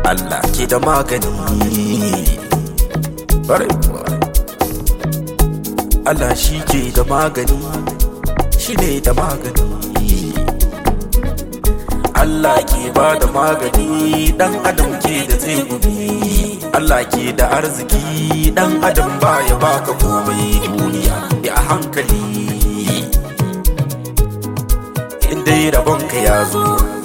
Allah ke da magani Ƙwarai kuwa Allah shi ke da magani shi ne da magani Allah ke ba da magani dan adam ke da tsegumi Allah ke da arziki dan adam ba ya baka komai duniya ya hankali in dai rabonka ya zo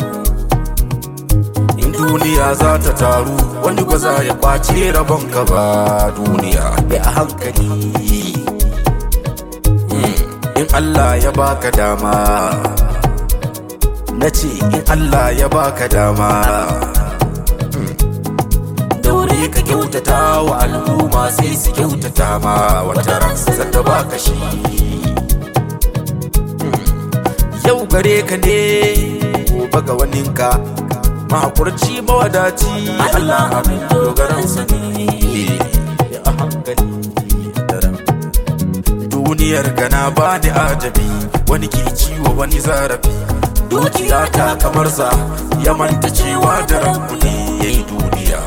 in duniya za ta taru wani ba za ya kwace rabonka ba duniya ya hankali in Allah ya baka dama na ce in Allah ya baka dama daure ka kyautata wa al'umma sai su kyautata ma wata ran zata baka shi yau gare ka ne gobe ga waninka mahakurci mawadaci Allah abin dogaransa ne ya a hankali daren duniyar gana ba ni ajabi wani ke ciwo wani zarafi dukiya ta kamar sa ya manta cewa da ranku ne ya yi duniya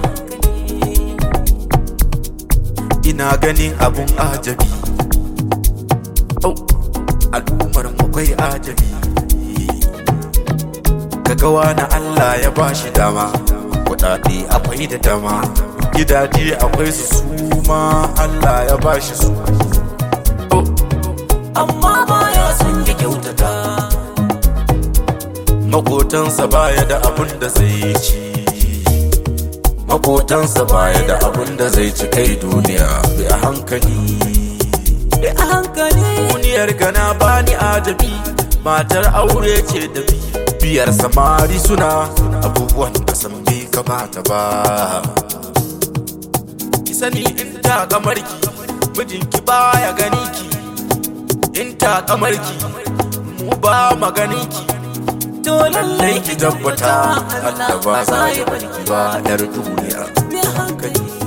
ina ganin abun ajabi oh, al'ummar makwai ajabi gagawa na Allah ya ba shi dama kudade akwai da dama gidaje akwai su suma Allah ya ba shi su oh. amma baya son ya kyautata makotansa baya da abun da zai ci makotansa baya da abun da zai ci kai duniya bi a hankali bi a hankali duniyar gana bani adabi matar aure ce da bi biyar samari suna abubuwan da san bai kamata ba ki sani in ta kamarki mijinki baya gani ki in ta kamarki mu ba maganinki to lallai ki tabbata Allah ba za ya barki ba yar duniya hankali